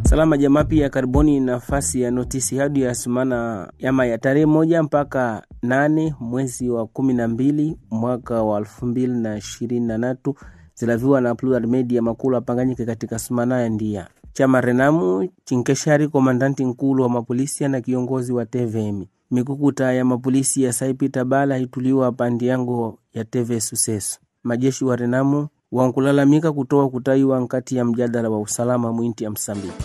Salama jamaa, pia karibuni nafasi ya notisi hadi ya sumana yama ya tarehe moja mpaka nane mwezi wa kumi na mbili mwaka wa elfu mbili na ishirini na tatu zilaviwa na Plural Media makulu apanganyike katika sumana ya ndia chama Renamu Chinkeshari, komandanti nkulu wa mapolisi na kiongozi wa TVM mikukuta ya mapolisi ya Saipita Bala ituliwa pandi yango ya TV Sucesso. Majeshi wa Renamu wankulalamika kutoa kutaiwa nkati ya mjadala wa usalama mwinti ya Msambiki.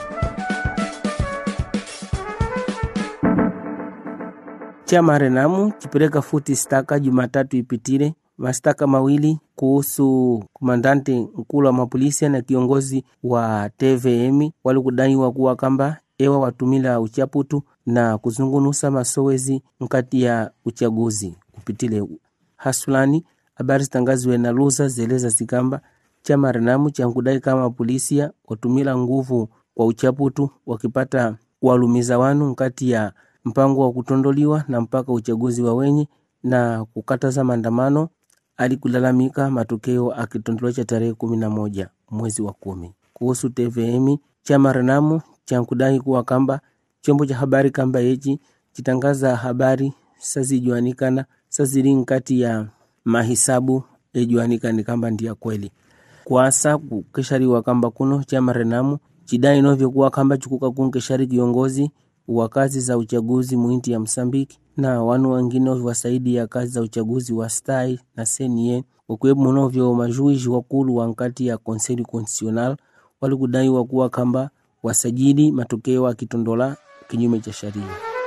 Chama Renamu chipeleka futi staka Jumatatu ipitile mastaka mawili kuhusu komandante nkulu wa mapolisi na kiongozi wa TVM walikudaiwa kuwa kamba ewa watumila uchaputu na kuzungunusa masowezi nkati ya uchaguzi kupitile hasulani. Habari zitangaziwe na luza zeleza zikamba chama Renamu chankudai kama polisia watumila nguvu kwa uchaputu wakipata kuwalumiza wanu nkati ya mpango wa kutondoliwa na mpaka uchaguzi wa wenye na kukataza maandamano alikulalamika matokeo akitondoliwa cha tarehe kumi na moja mwezi wa kumi. Kuhusu TVM chama Renamu chankudai kuwa kamba chombo cha habari kamba yechi chitangaza habari sazijuanikana sazili nkati ya mahisabu ejuanikani kamba ndiya kweli kwasa kukeshariwa kamba kuno chama Renamu chidai novyo kuwa kamba chikuka kunkeshari kiongozi wa kazi za uchaguzi muinti ya Msambiki na wanu wengine wasaidi ya kazi za uchaguzi wa stai na senie wakiwemo munovyo majuiji wakulu wa nkati ya Conseil Constitutional walikudaiwa kuwa kamba wasajili matokeo akitondola kinyume cha sharia.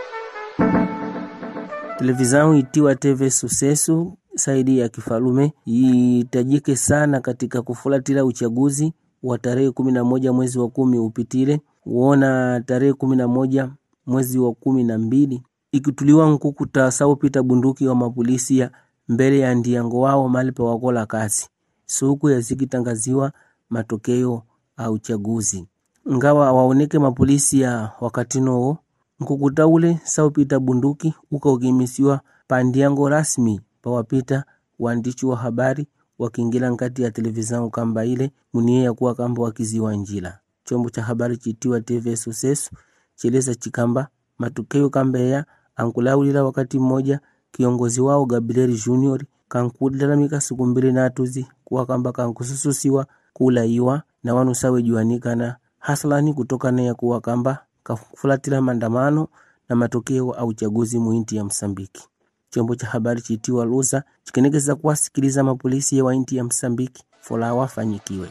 Televizao itiwa TV Sucesso saidi ya kifalume itajike sana katika kufuatila uchaguzi wa tarehe kumi na moja mwezi wa kumi upitile uona tarehe kumi na moja mwezi wa kumi na mbili ikituliwa nkukuta saupita bunduki wa mapolisia mbele ya ndiango wao mali pa wakola kasi suku yazikitangaziwa matokeo a uchaguzi ngawa waoneke mapolisi ya wakati noo nkukuta ule saupita bunduki ukaukimisiwa pandiango rasmi pawapita waandishi wa habari wakiingila nkati ya televizao kamba ile munie ya kuwa kamba wakiziwa njila chombo cha habari chitiwa TV Sucesso cheleza chikamba matokeo kamba ya ankulaulila wakati mmoja kiongozi wao Gabriel Junior kankulalamika siku mbili natuzi kuwa kamba kankusususiwa kulaiwa na wanu sawe juanikana haslani kutokana ya kuwa kamba kafulatila maandamano na matokeo au uchaguzi muinti ya Msambiki. Chombo cha habari chitiwa Luza chikenekeza kuwasikiliza mapolisi wa inti ya Msambiki fola wafanyikiwe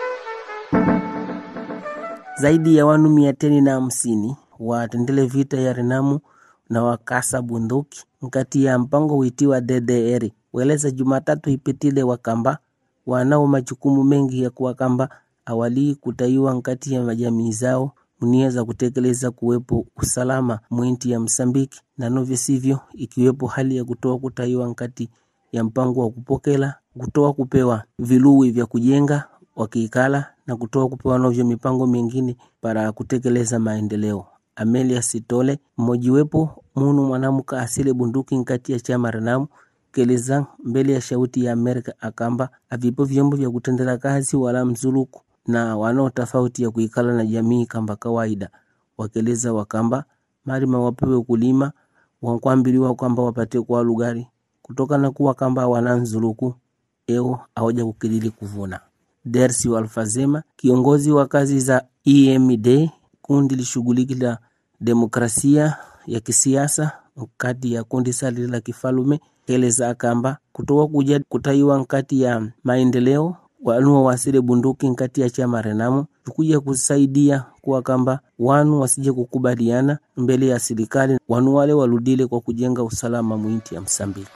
zaidi ya wanu mia teni na hamsini watendele vita ya Renamu na wakasa bunduki nkati ya mpango witiwa DDR weleza Jumatatu ipitile wakamba wanao majukumu mengi ya kuwa kamba awali kutaiwa nkati ya majamii zao nia za kutekeleza kuwepo usalama mwinti ya Msambiki na novyo sivyo, ikiwepo hali ya kutoa kutaiwa nkati ya mpango wa kupokela kutoa kupewa viluwi vya kujenga wakiikala na kutoa kupewa novyo mipango mingine para kutekeleza maendeleo. Amelia Sitole mmojiwepo munu mwanamuka asile bunduki nkati ya chama Renamu keleza mbele ya shauti ya Amerika akamba avipo vyombo vya kutendela kazi wala mzuluku na wanao tofauti ya kuikala na jamii kamba kawaida, wakeleza wakamba marima wapewe kulima wankwambiliwa kwamba wapate kwa lugari kutoka na kuwa kamba wananzuluku eo aoja kukilili kuvuna. Dersi Walfazema, kiongozi wa kazi za EMD, kundi lishughuliki la demokrasia ya kisiasa kati ya kundi sali la kifalume, keleza akamba kutoka kuja kutaiwa nkati ya maendeleo wanu wasile bunduki nkati ya chama Renamu tukuja kusaidia kuwa kamba wanu wasije kukubaliana mbele ya serikali, wanu wale waludile kwa kujenga usalama mwinti ya Msambiki.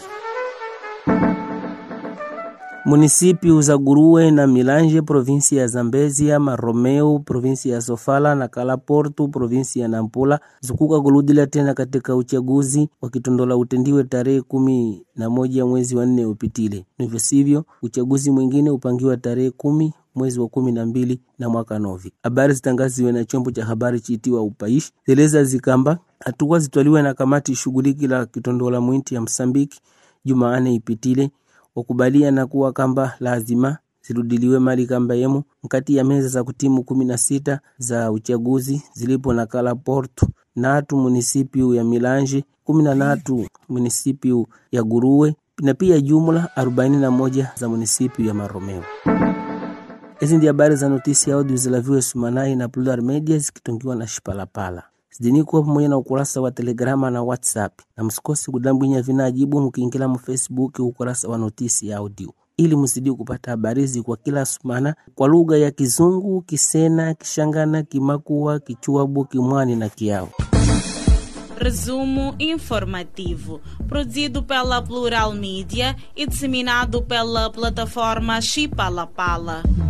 Munisipi za Guruwe na Milanje provinsi ya Zambezia, Maromeu provinsi ya Sofala na Kalaportu provinsi ya Nampula zikuka kuludila tena katika uchaguzi wakitondola utendiwe tarehe kumi na moja mwezi wa nne upitile. Ndivyo sivyo, uchaguzi mwingine upangiwa tarehe kumi mwezi wa kumi na mbili na mwaka novi. Habari zitangaziwe na chombo cha habari chiitiwa Upaishi zeleza zikamba hatua zitwaliwe na kamati shughuliki la kitondola mwinti ya Msambiki Jumaane ipitile wakubalia na kuwa kamba lazima zirudiliwe mali kamba yemu nkati ya meza za kutimu kumi na sita za uchaguzi zilipo na kala Porto natu munisipiu ya Milanji kumi na natu munisipiu ya Guruwe na pia jumla 41 za munisipiu ya Maromeo. Hizi ndi habari za notisi ya audio zilaviwe Sumanai na Plural Media zikitungiwa na Shipalapala zidini kuwa pamoja na ukurasa wa Telegrama na WhatsApp, na msikosi kudambwinya vinajibu mkiingila mu Facebook ukurasa wa notisi ya audio ili msidi kupata habari kwa kila sumana kwa lugha ya Kizungu, Kisena, Kishangana, Kimakua, Kichuabu, Kimwani na Kiao. Resumo informativo, produzido pela Plural Mídia e disseminado pela plataforma Chipalapala.